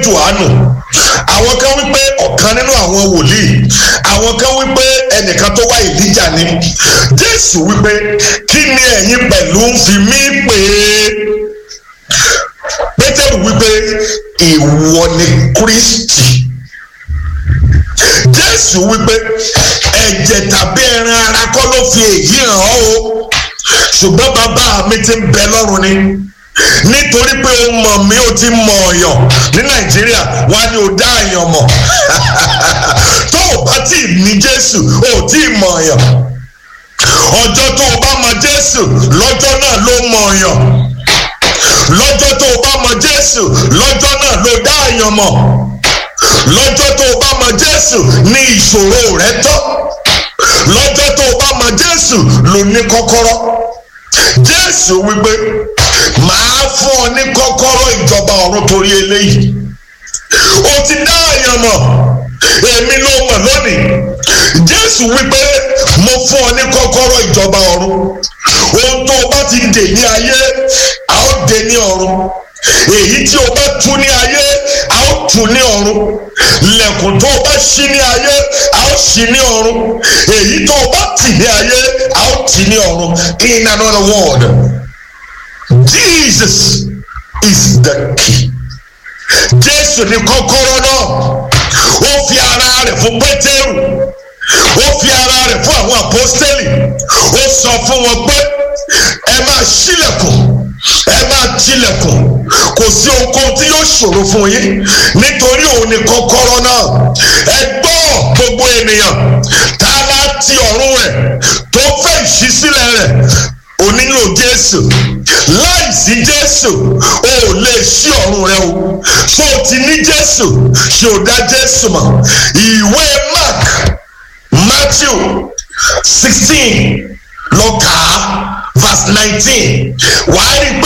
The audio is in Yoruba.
johannu àwọn kan wípé ọ̀kan nínú àwọn wòlíì àwọn kan wípé ẹnìkan tó wá ìlíjà ni jésù wípé kí ni ẹ̀yin pẹ̀lú ń fi mí pè é pétérù wípé ìwọ ni kristi jésù wípé ẹ̀jẹ̀ tàbí ẹran ara kọ́ ló fi èyí hàn ọ́ o ṣùgbọ́n bàbá mi ti ń bẹ lọ́run ni nítorí pé o mọ̀ mí o ti mọ̀ ọ̀yàn ní nàìjíríà wá ní o dá àyàn mọ̀ tó o bá tí ì ní jésù o ò tí ì mọ̀ ọ̀yàn ọjọ́ tó o bá mọ̀ jésù lọ́jọ́ náà ló mọ̀ ọ̀yàn lọ́jọ́ tó o bá mọ̀ jésù lọ́jọ́ náà ló dá àyàn mọ̀ lọ́jọ́ tó o bá mọ̀ jésù ní ìṣòro rẹ tán lọ́jọ́ tó o bá mọ̀ jésù ló ní kọ́kọ́rọ́ jésù wípé màá fún ọ ní kọ́kọ́rọ́ ìjọba ọ̀run torí eléyìí o ti dá àyàn mọ̀ èmi ló mọ̀ lónìí jésù wípé mo fún ọ ní kọ́kọ́rọ́ ìjọba ọ̀run ohun tó o bá ti dè ní ayé a ó dè ní ọ̀run èyí tí o bá tú ní ayé a ó tú ní ọ̀run lẹ̀kùn tó o bá ṣí ní ayé a ó ṣí ní ọ̀run èyí tó o bá tì ní ayé a ó tì ní ọ̀run in another word Jesus is the key Jésù ní kọ́kọ́rọ́ náà ó fi ara rẹ̀ fún Pétérù ó fi ara rẹ̀ fún àwọn àpọ́stélì ó sọ fún wọn pé ẹ máa ṣílẹ̀kùn ẹ máa tilẹ̀kùn kò sí ohunkóhun tí yóò ṣòro fún yín nítorí òun ni kọ́kọ́rọ́ náà ẹ gbọ́ gbogbo ènìyàn tá a bá ti ọ̀run rẹ̀ tó fẹ́ ìṣísílẹ̀ rẹ̀ o nílò jésù láìsí jésù o ò lè ṣí ọ̀run rẹ o so o ti ní jésù ṣe ò dá jésù mọ̀ ìwé mark matthew sixteen lọ kà á verse nineteen wàá rí